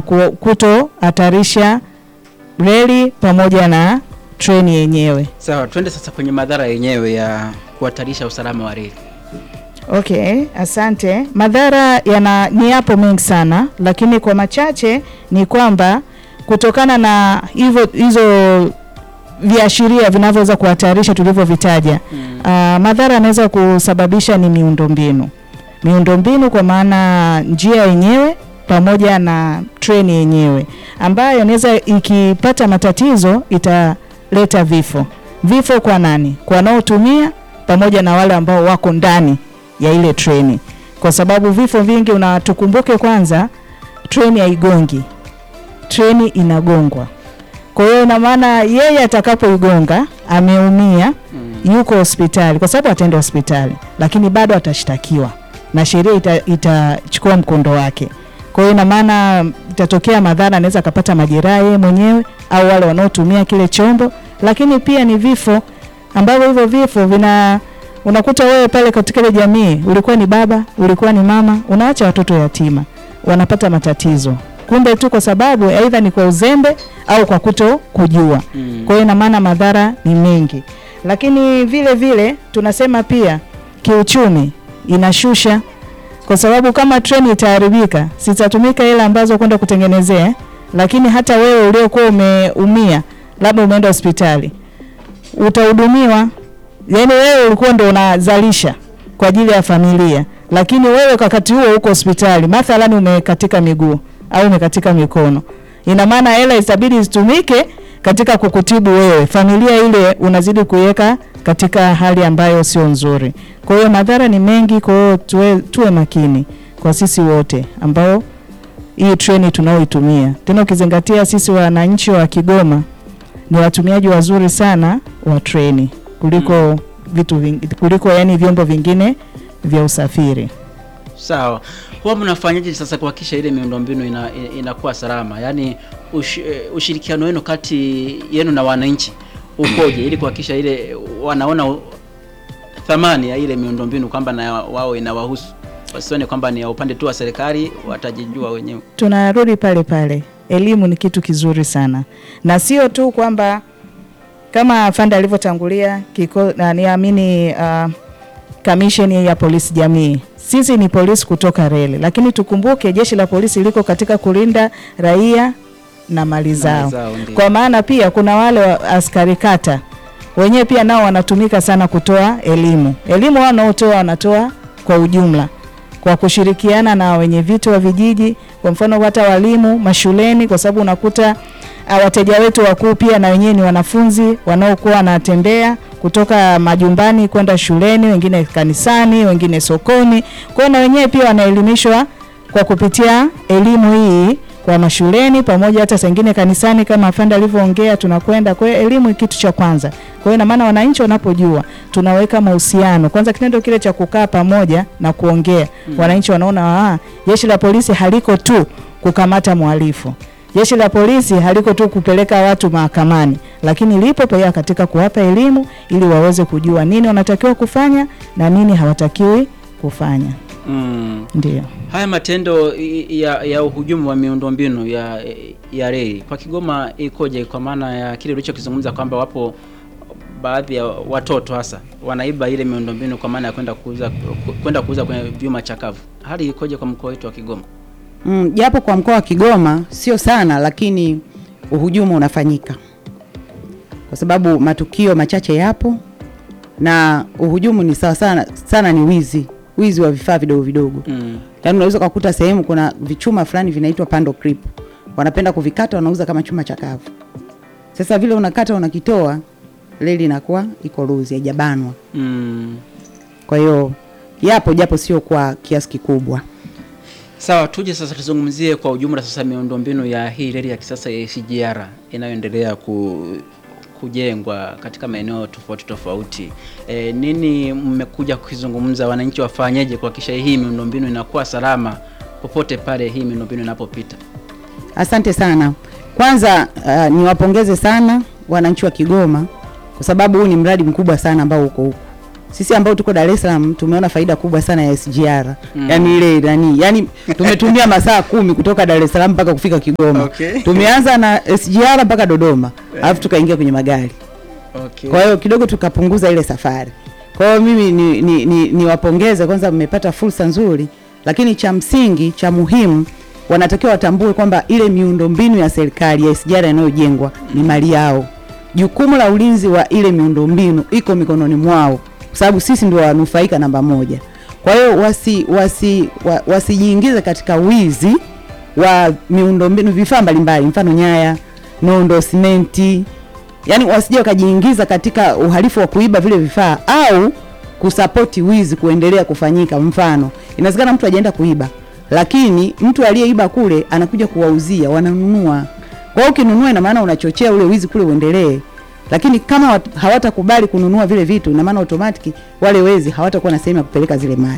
kutohatarisha reli pamoja na treni yenyewe. Sawa, twende sasa kwenye madhara yenyewe ya kuhatarisha usalama wa reli. Okay, asante. Madhara yana ni yapo mengi sana, lakini kwa machache ni kwamba kutokana na hivyo hizo viashiria vinavyoweza kuhatarisha tulivyovitaja, Mm. ah, madhara yanaweza kusababisha ni miundombinu. Miundombinu kwa maana njia yenyewe pamoja na treni yenyewe ambayo inaweza ikipata matatizo italeta vifo. Vifo kwa nani? Kwa wanaotumia pamoja na wale ambao wako ndani ya ile treni, kwa sababu vifo vingi, unatukumbuke kwanza, treni haigongi, treni inagongwa. Kwa hiyo ina maana yeye atakapoigonga ameumia, Mm. yuko hospitali, kwa sababu ataenda hospitali, lakini bado atashtakiwa na sheria ita- itachukua mkondo wake. Kwa hiyo ina maana itatokea madhara, anaweza akapata majeraha yeye mwenyewe au wale wanaotumia kile chombo, lakini pia ni vifo ambavyo hivyo vifo vina unakuta wewe pale katika ile jamii, ulikuwa ni baba, ulikuwa ni mama, unaacha watoto yatima, wanapata matatizo, kumbe tu kwa sababu aidha ni kwa uzembe au kwa kuto kujua. Mm. Kwa hiyo ina maana madhara ni mengi, lakini vile vile tunasema pia kiuchumi inashusha, kwa sababu kama treni itaharibika, zitatumika hela ambazo kwenda kutengenezea, lakini hata wewe uliokuwa umeumia, labda umeenda hospitali, utahudumiwa. Yani wewe ulikuwa ndo unazalisha kwa ajili ya familia, lakini wewe wakati huo uko hospitali, mathalani umekatika miguu au umekatika mikono, ina maana hela itabidi zitumike katika kukutibu wewe, familia ile unazidi kuiweka katika hali ambayo sio nzuri. Kwa hiyo madhara ni mengi, kwa hiyo tuwe, tuwe makini kwa sisi wote ambao hii treni tunaoitumia, tena ukizingatia sisi wananchi wa Kigoma ni watumiaji wazuri sana wa treni kuliko vitu vingi, kuliko yani vyombo vingine vya usafiri. Sawa, huwa mnafanyaje sasa kuhakikisha ile miundombinu ina, ina- inakuwa salama? Yaani ush, eh, ushirikiano wenu kati yenu na wananchi ukoje, ili kuhakikisha ile wanaona u- thamani ya ile miundombinu kwamba na wao inawahusu, wasione kwamba ni ya upande tu wa serikali, watajijua wenyewe. tunarudi pale pale, elimu ni kitu kizuri sana, na sio tu kwamba kama afande alivyotangulia kiko na niamini uh, kamisheni ya polisi jamii, sisi ni polisi kutoka reli, lakini tukumbuke jeshi la polisi liko katika kulinda raia na mali zao. zao, ndio. Kwa maana pia kuna wale wa askari kata wenyewe pia nao wanatumika sana kutoa elimu. Elimu wao wanaotoa wanatoa kwa ujumla kwa kushirikiana na wenye viti wa vijiji, kwa mfano hata walimu mashuleni, kwa sababu unakuta ah, wateja wetu wakuu pia na wenyewe ni wanafunzi wanaokuwa wanatembea kutoka majumbani kwenda shuleni, wengine kanisani, wengine sokoni. Kwa hiyo na wenyewe pia wanaelimishwa kwa kupitia elimu hii kwa mashuleni pamoja hata sengine kanisani kama afande alivyoongea tunakwenda. Kwa hiyo elimu ni kitu cha kwanza. Kwa hiyo ina maana wananchi wanapojua tunaweka mahusiano kwanza, kitendo kile cha kukaa pamoja na kuongea Mm. wananchi wanaona ah, jeshi la polisi haliko tu kukamata mhalifu, jeshi la polisi haliko tu kupeleka watu mahakamani, lakini lipo pia katika kuwapa elimu ili waweze kujua nini wanatakiwa kufanya na nini hawatakiwi kufanya. Mm. Ndio. Haya matendo i- ya, ya uhujumu wa miundombinu ya ya reli kwa Kigoma ikoje? Kwa maana ya kile ulichokizungumza kwamba wapo baadhi ya watoto hasa wanaiba ile miundombinu kwa maana ya kwenda kuuza kwenda kuuza kwenye vyuma chakavu. Hali ikoje kwa mkoa wetu wa Kigoma? Mm, japo kwa mkoa wa Kigoma sio sana, lakini uhujumu unafanyika kwa sababu matukio machache yapo, na uhujumu ni sawa sana sana, ni wizi wizi wa vifaa vidogo vidogo. Mm. Yaani unaweza kukuta sehemu kuna vichuma fulani vinaitwa pando clip, wanapenda kuvikata, wanauza kama chuma chakavu. Sasa vile unakata unakitoa, reli inakuwa iko luzi, haijabanwa. Mm. Kwa hiyo yapo, japo sio kwa kiasi kikubwa. Sawa, tuje sasa tuzungumzie kwa ujumla sasa miundombinu ya hii reli ya kisasa ya SGR inayoendelea ku, kujengwa katika maeneo tofauti tofauti. E, nini mmekuja kukizungumza, wananchi wafanyeje kuhakikisha hii miundombinu inakuwa salama popote pale hii miundombinu inapopita? Asante sana. Kwanza uh, niwapongeze sana wananchi wa Kigoma kwa sababu huu ni mradi mkubwa sana ambao uko huku. sisi ambao tuko Dar es Salaam tumeona faida kubwa sana ya SGR Mm. yani ile nani yani tumetumia masaa kumi kutoka Dar es Salaam mpaka kufika Kigoma Okay. tumeanza na SGR mpaka Dodoma alafu tukaingia kwenye magari Okay. kwa hiyo kidogo tukapunguza ile safari. Kwa hiyo mimi ni, ni, ni, niwapongeze kwanza, mmepata fursa nzuri, lakini cha msingi cha muhimu wanatakiwa watambue kwamba ile miundombinu ya serikali ya SGR inayojengwa ni mali yao. Jukumu la ulinzi wa ile miundombinu iko mikononi mwao, kwa sababu sisi ndio wanufaika namba moja. Kwa hiyo wasi wasi wa, wasijiingize katika wizi wa miundombinu, vifaa mbalimbali, mfano nyaya, nondo, simenti, yani wasije wakajiingiza katika uhalifu wa kuiba vile vifaa au kusapoti wizi kuendelea kufanyika. Mfano, inawezekana mtu ajaenda kuiba, lakini mtu aliyeiba kule anakuja kuwauzia, wananunua. Kwa hiyo ukinunua, ina maana unachochea ule wizi kule uendelee. Lakini kama wat- hawatakubali kununua vile vitu, ina maana automatic wale wezi hawatakuwa na sehemu ya kupeleka zile mali.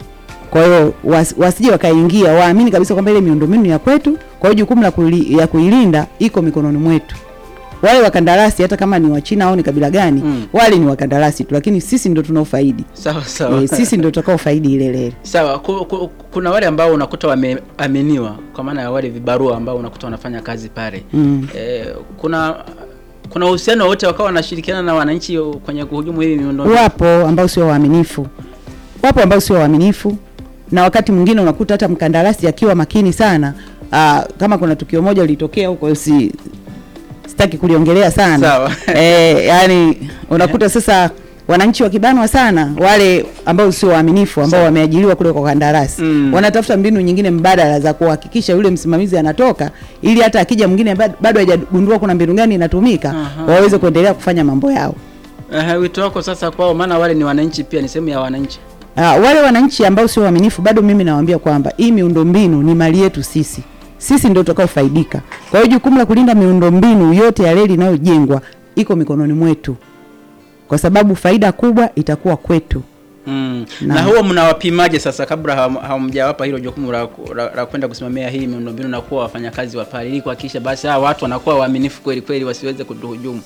Kwa hiyo was, wasije wakaingia, waamini kabisa kwamba ile miundombinu ni ya kwetu. Kwa hiyo jukumu la kuili, ya kuilinda iko mikononi mwetu. Wale wakandarasi hata kama ni Wachina au ni kabila gani, Mm. wale ni wakandarasi tu, lakini sisi ndio tunaofaidi. Sawa sawa. E, sisi ndio tutakaofaidi ile lele. Sawa, ku, ku, kuna wale ambao unakuta wameaminiwa kwa maana ya wale vibarua ambao unakuta wanafanya kazi pale. Mm. Eh, kuna kuna uhusiano wote wakawa wanashirikiana na wananchi kwenye kuhujumu hii miundombinu. Wapo ambao sio waaminifu, wapo ambao sio waaminifu, na wakati mwingine unakuta hata mkandarasi akiwa makini sana. Aa, kama kuna tukio moja lilitokea huko, si sitaki kuliongelea sana Sawa. e, yani unakuta sasa wananchi wakibanwa sana, wale ambao sio waaminifu ambao Sawa. wameajiriwa kule kwa kandarasi Mm. wanatafuta mbinu nyingine mbadala za kuhakikisha yule msimamizi anatoka, ili hata akija mwingine bado bado hajagundua kuna mbinu gani inatumika, Aha. waweze kuendelea kufanya mambo yao. Eh, wito wako sasa kwao, maana wale ni wananchi pia, ni sehemu ya wananchi. Uh, wale wananchi ambao sio waaminifu bado mimi nawaambia kwamba hii miundombinu ni mali yetu sisi. Sisi ndio tutakaofaidika. Kwa hiyo jukumu la kulinda miundombinu yote ya reli inayojengwa iko mikononi mwetu. Kwa sababu faida kubwa itakuwa kwetu. Mm. Na- Na huwa mnawapimaje sasa kabla ham- hamjawapa hilo jukumu la, ku- la, la kwenda kusimamia hii miundombinu na kuwa wafanyakazi wa pale ili kuhakikisha basi hawa watu wanakuwa waaminifu kweli kweli wasiweze kutuhujumu.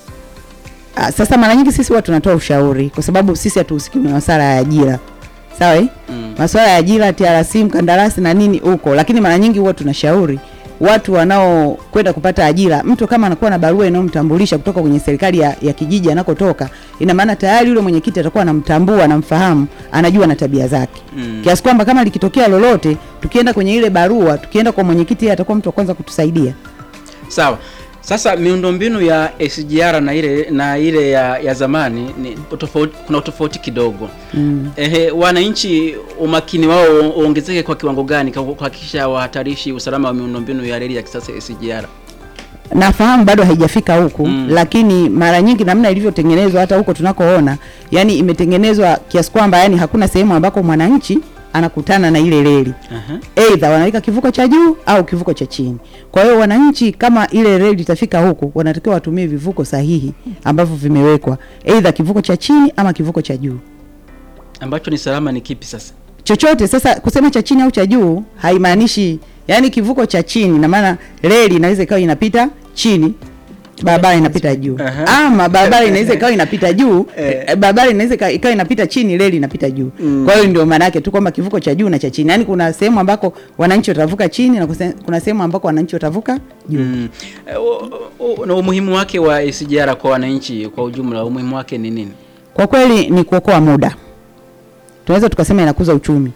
Uh, sasa mara nyingi sisi huwa tunatoa ushauri kwa sababu sisi hatuhusiki na masuala ya ajira. Sawa? eh? Mm. Masuala ya ajira, TRC, mkandarasi na nini huko, lakini mara nyingi huwa tunashauri watu wanaokwenda kupata ajira, mtu kama anakuwa na barua inayomtambulisha kutoka kwenye serikali ya, ya kijiji anakotoka, ina maana tayari yule mwenyekiti atakuwa anamtambua, anamfahamu, anajua na tabia zake Mm. kiasi kwamba kama likitokea lolote, tukienda kwenye ile barua, tukienda kwa mwenyekiti, yeye atakuwa mtu wa kwanza kutusaidia. Sawa. Sasa miundombinu ya SGR na ile na ile ya, ya zamani ni tofauti, kuna utofauti kidogo. Mm. Ehe, wananchi umakini wao uongezeke kwa kiwango gani kwa kuhakikisha wahatarishi usalama wa miundombinu ya reli ya kisasa SGR? nafahamu bado haijafika huku Mm. lakini mara nyingi namna ilivyotengenezwa hata huko tunakoona yani imetengenezwa kiasi kwamba yani hakuna sehemu ambako mwananchi anakutana na ile reli Aha. aidha wanaweka kivuko cha juu au kivuko cha chini kwa hiyo wananchi kama ile reli itafika huku wanatakiwa watumie vivuko sahihi ambavyo vimewekwa aidha kivuko cha chini ama kivuko cha juu Ambacho ni salama ni kipi sasa? chochote sasa kusema cha chini au cha juu haimaanishi yani kivuko cha chini na maana reli inaweza ikawa inapita chini barabara inapita juu Aha. ama barabara inaweza ikawa inapita juu Eh. eh, barabara inaweza ika- ikawa inapita chini reli inapita juu Mm. kwa hiyo ndio maana yake tu kwamba kivuko cha juu na cha chini yani kuna sehemu ambako wananchi watavuka chini na kuse- kuna sehemu ambako wananchi watavuka juu Mm. Eh, u- u- Na umuhimu wake wa SGR kwa wananchi kwa ujumla, umuhimu wake ni nini? kwa kweli ni kuokoa muda tunaweza tukasema inakuza uchumi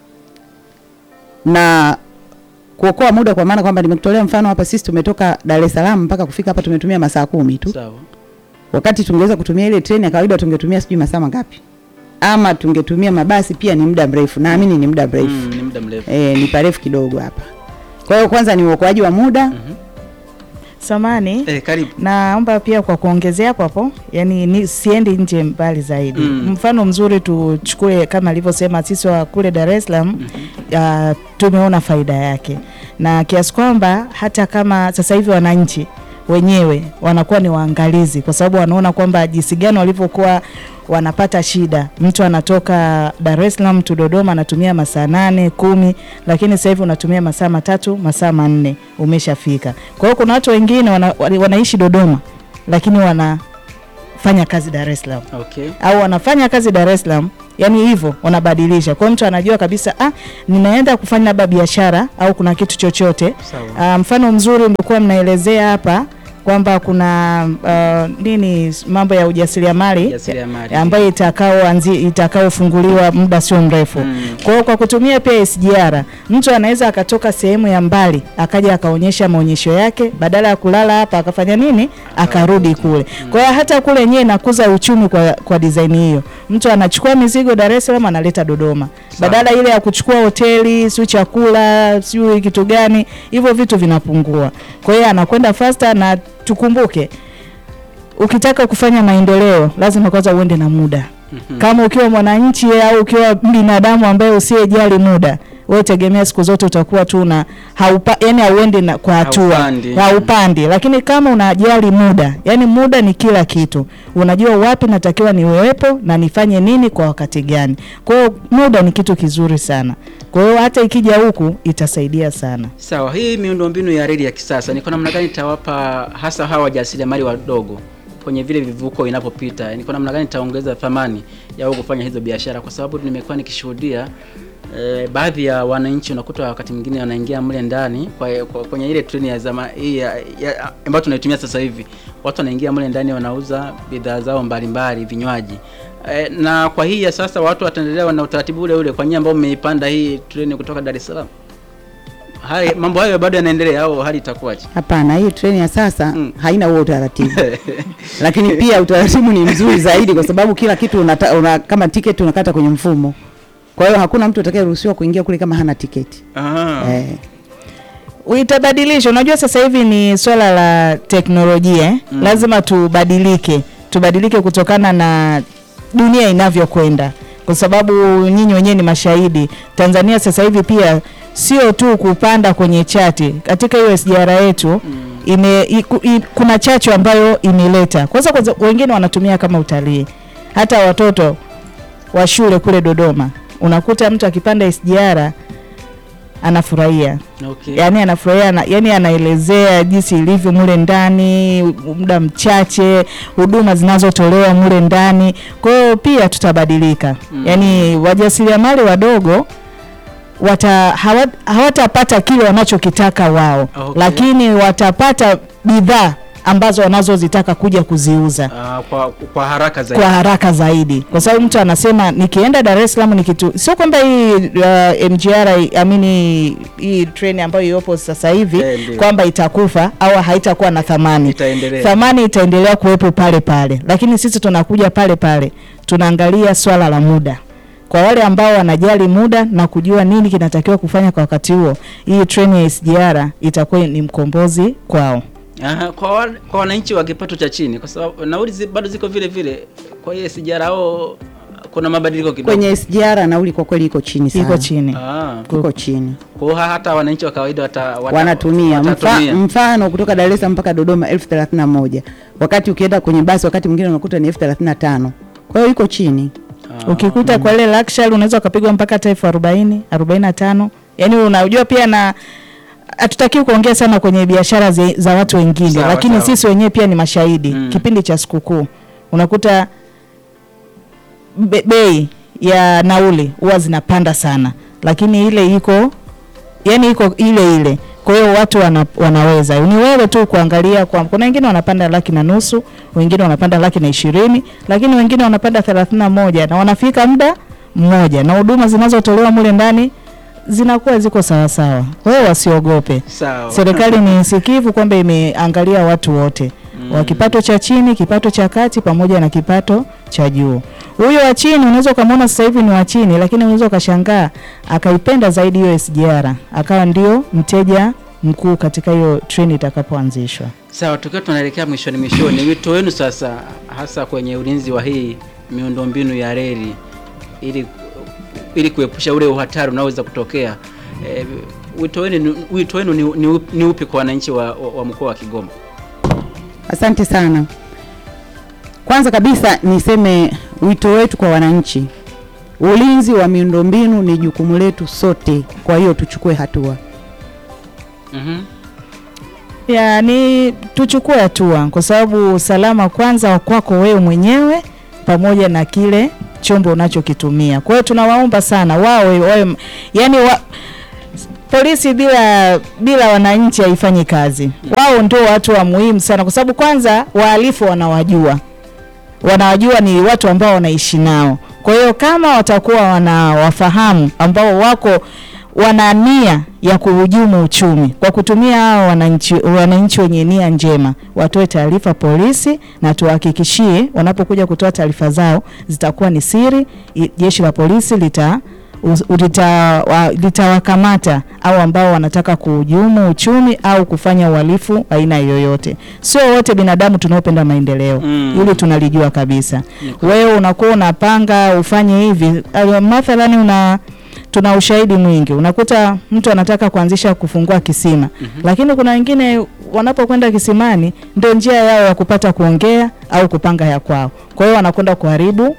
na kuokoa muda kwa maana kwamba nimekutolea mfano hapa sisi tumetoka Dar es Salaam mpaka kufika hapa tumetumia masaa kumi tu Sawa. wakati tungeweza kutumia ile treni ya kawaida tungetumia sijui masaa mangapi ama tungetumia mabasi pia ni muda mrefu naamini ni muda mrefu Mm, ni muda mrefu. e, ni parefu kidogo hapa kwa hiyo kwanza ni uokoaji wa muda Samani Eh, karibu. naomba pia kwa kuongezea hapo hapo, yani ni siendi nje mbali zaidi. Mm. Mfano mzuri tuchukue kama alivyosema sisi wa kule Dar es Salaam uh, tumeona faida yake, na kiasi kwamba hata kama sasa hivi wananchi wenyewe wanakuwa ni waangalizi, kwa sababu wanaona kwamba jinsi gani walivyokuwa wanapata shida. Mtu anatoka Dar es Salaam tu Dodoma anatumia masaa nane kumi, lakini sasa hivi unatumia masaa matatu masaa manne umeshafika. Kwa hiyo kuna watu wengine wana, wana- wanaishi Dodoma lakini wana wanafanya kazi Dar es Salaam Okay. au wanafanya kazi Dar es Salaam, yani hivyo wanabadilisha. Kwa hiyo mtu anajua kabisa ah, ninaenda kufanya labda biashara au kuna kitu chochote. Sawa. Ah, mfano mzuri mlikuwa mnaelezea hapa kwamba kuna uh, nini mambo ya ujasiriamali Ujasiriamali. ambayo itakao anzi itakaofunguliwa muda sio mrefu. Mm. Kwa hiyo kwa kutumia pia SGR mtu anaweza akatoka sehemu ya mbali akaja akaonyesha maonyesho yake, badala ya kulala hapa akafanya nini, akarudi kule. Kwa hiyo hata kule yenyewe inakuza uchumi kwa, kwa design hiyo. Mtu anachukua mizigo Dar es Salaam analeta Dodoma, Sawa. badala ile ya kuchukua hoteli, sio chakula, sio kitu gani, hivyo vitu vinapungua. Kwa hiyo anakwenda faster, na tukumbuke ukitaka kufanya maendeleo lazima kwanza uende na muda Mhm. kama ukiwa mwananchi au ukiwa binadamu ambaye usiyejali muda wewe tegemea siku zote utakuwa tu na haupa, yani hauendi na kwa hatua Haupandi. haupandi, lakini kama unajali muda, yani muda ni kila kitu, unajua wapi natakiwa niwepo na nifanye nini kwa wakati gani. Kwa hiyo muda ni kitu kizuri sana, kwa hiyo hata ikija huku itasaidia sana. Sawa, hii miundombinu ya reli ya kisasa ni kwa namna gani itawapa hasa hawa wajasiriamali wadogo kwenye vile vivuko inapopita? Ni kwa namna gani itaongeza thamani ya wao kufanya hizo biashara? Kwa sababu nimekuwa nikishuhudia eh, baadhi ya wananchi unakuta wakati mwingine wanaingia mle ndani kwa, kwa, kwenye ile treni ya zama hii ya- ya- ambayo tunaitumia sasa hivi, watu wanaingia mle ndani wanauza bidhaa zao mbalimbali, vinywaji eh, na kwa hii ya sasa watu wataendelea na utaratibu ule ule kwa nyinyi ambao mmeipanda hii treni kutoka Dar es Salaam. Hali mambo hayo bado yanaendelea au hali itakuwaje? Hapana, hii treni ya sasa Mm. haina huo utaratibu, lakini pia utaratibu ni mzuri zaidi kwa sababu kila kitu unata, una, kama tiketi unakata kwenye mfumo. Kwa hiyo hakuna mtu atakayeruhusiwa kuingia kule kama hana tiketi Aha. eh. Itabadilisha. Unajua sasa hivi ni swala la teknolojia eh? Mm. Lazima tubadilike, tubadilike kutokana na dunia inavyokwenda, kwa sababu nyinyi wenyewe ni mashahidi. Tanzania sasa hivi pia sio tu kupanda kwenye chati katika hiyo SGR yetu Mm. ime, iku, i, kuna chachu ambayo imeleta kwanza, kwanza wengine wanatumia kama utalii. Hata watoto wa shule kule Dodoma unakuta mtu akipanda SGR anafurahia Okay. yani anafurahia na, yani anaelezea jinsi ilivyo mule ndani, muda mchache, huduma zinazotolewa mule ndani. Kwa hiyo pia tutabadilika Mm. yani wajasiriamali wadogo wata hawa- hawatapata kile wanachokitaka wao Okay. lakini watapata bidhaa ambazo wanazozitaka kuja kuziuza Ah, kwa, kwa haraka zaidi. kwa haraka zaidi, kwa sababu mtu anasema nikienda Dar es Salaam nikitu, sio kwamba hii uh, MGR amini hii treni ambayo iliyopo sasa hivi Eh, ndio. kwamba itakufa au haitakuwa na thamani. Itaendelea. Thamani itaendelea kuwepo pale pale, lakini sisi tunakuja pale pale, tunaangalia swala la muda kwa wale ambao wanajali muda na kujua nini kinatakiwa kufanya kwa wakati huo, hii treni ya SGR itakuwa ni mkombozi kwao. Aha, kwa, wa- kwa wananchi wa kipato cha chini kwa sababu nauli zi, bado ziko vile vile. Kwa hiyo sijara au kuna mabadiliko kidogo. Kwenye SGR nauli kwa kweli iko chini sana, Iko chini. Ah, iko chini, kwa hiyo hata wananchi wa kawaida wata, wata, wanatumia Mfa, watatumia. mfano kutoka Dar es Salaam mpaka Dodoma elfu thelathini na moja wakati ukienda kwenye basi wakati mwingine unakuta ni elfu thelathini na tano kwa hiyo iko chini. Ah, Ukikuta kwa ile luxury unaweza ukapigwa mpaka hata elfu arobaini arobaini na tano Yaani unajua pia na hatutakiwi kuongea sana kwenye biashara zi- za watu wengine, Sawa, lakini sawa. sisi wenyewe pia ni mashahidi Mm. kipindi cha sikukuu unakuta be, bei ya nauli huwa zinapanda sana, lakini ile iko yani iko ile ile. Kwa hiyo watu wana, wanaweza ni wewe tu kuangalia kwa, kuna wengine wanapanda laki na nusu, wengine wanapanda laki na ishirini, lakini wengine wanapanda thelathini na moja na wanafika muda mmoja, na huduma zinazotolewa mule ndani zinakuwa ziko sawasawa. Kwa hiyo wasiogope. Sawa. Serikali ni sikivu kwamba imeangalia watu wote wa kipato cha chini, kipato cha kati pamoja na kipato cha juu. Huyo wa chini unaweza ukamwona sasa hivi ni wa chini, lakini unaweza ukashangaa akaipenda zaidi hiyo SGR, akawa ndio mteja mkuu katika hiyo treni itakapoanzishwa. Sawa, tukiwa tunaelekea mwishoni mwishoni, wito wenu sasa hasa kwenye ulinzi wa hii miundombinu ya reli ili ili kuepusha ule uhatari unaoweza kutokea. E, wito wenu ni- wito wenu ni, ni, upi- ni upi kwa wananchi wa, wa, wa mkoa wa Kigoma? Asante sana. Kwanza kabisa niseme wito wetu kwa wananchi, ulinzi wa miundombinu ni jukumu letu sote, kwa hiyo tuchukue hatua. Mhm. ya ni tuchukue hatua kwa sababu usalama kwanza wa kwako wewe mwenyewe pamoja na kile chombo unachokitumia. Kwa hiyo tunawaomba sana wawe, wawe yani wa, polisi bila bila wananchi haifanyi kazi. Wao ndio watu wa muhimu sana, kwa sababu kwanza wahalifu wanawajua, wanawajua ni watu ambao wanaishi nao. Kwa hiyo kama watakuwa wanawafahamu ambao wako wana nia ya kuhujumu uchumi kwa kutumia hao wananchi wananchi wenye nia njema, watoe taarifa polisi, na tuhakikishie wanapokuja kutoa taarifa zao zitakuwa ni siri. i- Jeshi la polisi lita us- lita- wa- litawakamata au ambao wanataka kuhujumu uchumi au kufanya uhalifu aina yoyote. Sio wote binadamu tunaopenda maendeleo Mm. hili tunalijua kabisa. Ni kweli. Wewe unakuwa unapanga ufanye hivi, uh, mathalani una tuna ushahidi mwingi, unakuta mtu anataka kuanzisha kufungua kisima lakini kuna wengine wanapokwenda kisimani ndio njia yao ya kupata kuongea au kupanga ya kwao, kwa hiyo wanakwenda kuharibu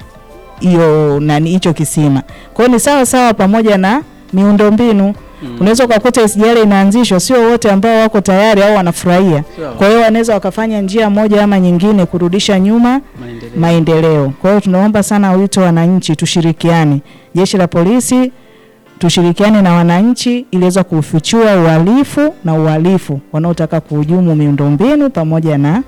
hiyo nani hicho kisima. Kwa hiyo ni sawa sawa pamoja na miundombinu Mm. unaweza ukakuta SGR inaanzishwa, sio wote ambao wako tayari au wanafurahia. Sawa. Kwa hiyo wanaweza wakafanya njia moja ama nyingine kurudisha nyuma Maendeleo. maendeleo. Kwa hiyo tunaomba sana wito wananchi, tushirikiane, jeshi la polisi tushirikiane na wananchi ili weza kufichua uhalifu na uhalifu wanaotaka kuhujumu miundombinu pamoja na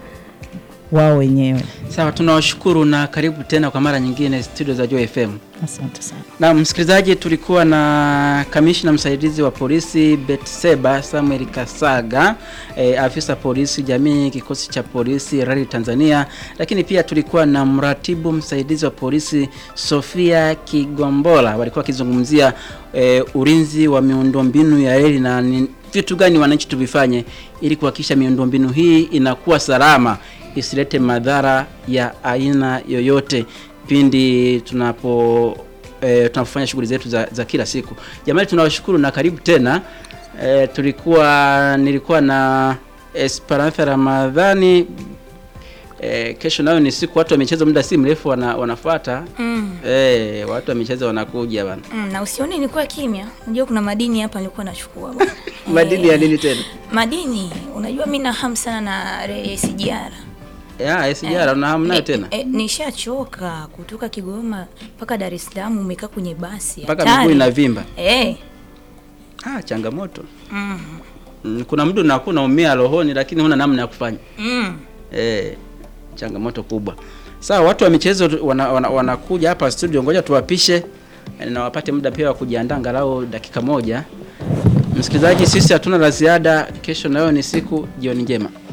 wao wenyewe. Sawa, tunawashukuru na karibu tena kwa mara nyingine studio za Joy FM. Asante sana. Na msikilizaji, tulikuwa na kamishna msaidizi wa polisi Betseba Samuel Kasaga, e, afisa polisi jamii kikosi cha polisi rali Tanzania, lakini pia tulikuwa na mratibu msaidizi wa polisi Sofia Kigombola, walikuwa wakizungumzia e, ulinzi wa miundombinu ya reli na ni vitu gani wananchi tuvifanye ili kuhakikisha miundombinu hii inakuwa salama isilete madhara ya aina yoyote pindi tunapo e, tunapofanya shughuli zetu za, za kila siku. Jamani, tunawashukuru na karibu tena. E, tulikuwa nilikuwa na Esperantha Ramadhani. E, kesho nayo ni siku watu wa michezo, muda si mrefu wana, wanafuata Mm. e, watu wa michezo wanakuja bana. Mm, na usione nilikuwa kimya. Unajua kuna madini hapa nilikuwa nachukua bwana. Madini ya Eh, nini tena? Madini. Unajua mimi na hamu sana na re- SGR. Ya, SGR una hamu nayo Ni- tena eh, nishachoka kutoka Kigoma mpaka Dar es Salaam umekaa kwenye basi. mpaka hatari. miguu inavimba. Eh. Ah, changamoto. Mm. Mm, kuna mtu unakuwa unaumia rohoni lakini huna namna ya kufanya. Mm. Eh, changamoto kubwa. Sawa, watu wa michezo tu- wana, wana, wanakuja hapa studio, ngoja tuwapishe eh, na wapate muda pia wa kujiandaa angalau dakika moja. Msikilizaji, sisi hatuna la ziada. Kesho nayo ni siku. Jioni njema.